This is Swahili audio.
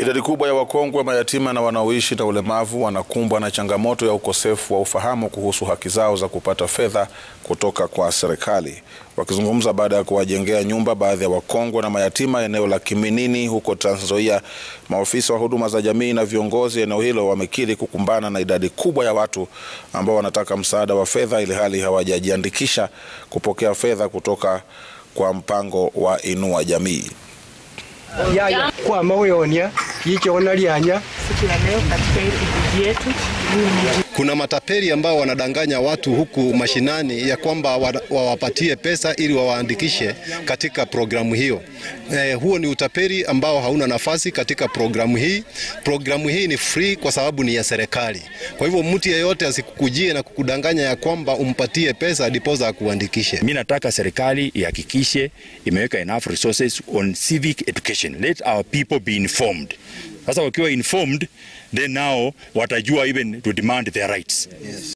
Idadi kubwa ya wakongwe, mayatima na wanaoishi na ulemavu wanakumbwa na changamoto ya ukosefu wa ufahamu kuhusu haki zao za kupata fedha kutoka kwa serikali. Wakizungumza baada ya kuwajengea nyumba baadhi ya wakongwe na mayatima eneo la Kiminini huko Trans Nzoia, maofisa wa huduma za jamii na viongozi eneo hilo wamekiri kukumbana na idadi kubwa ya watu ambao wanataka msaada wa fedha ili hali hawajajiandikisha kupokea fedha kutoka kwa mpango wa Inua Jamii. yaya kwa maweonia kichona lyanya siku ya leo katika hii kijiji yetu. Kuna matapeli ambao wanadanganya watu huku mashinani ya kwamba wawapatie pesa ili wawaandikishe katika programu hiyo. Eh, huo ni utapeli ambao hauna nafasi katika programu hii. Programu hii ni free kwa sababu ni ya serikali. Kwa hivyo mtu yeyote asikukujie na kukudanganya ya kwamba umpatie pesa ndiposa akuandikishe. Mimi nataka serikali ihakikishe imeweka enough resources on civic education. Let our people be informed. Sasa wakiwa informed then now watajua even to demand their rights. Yes.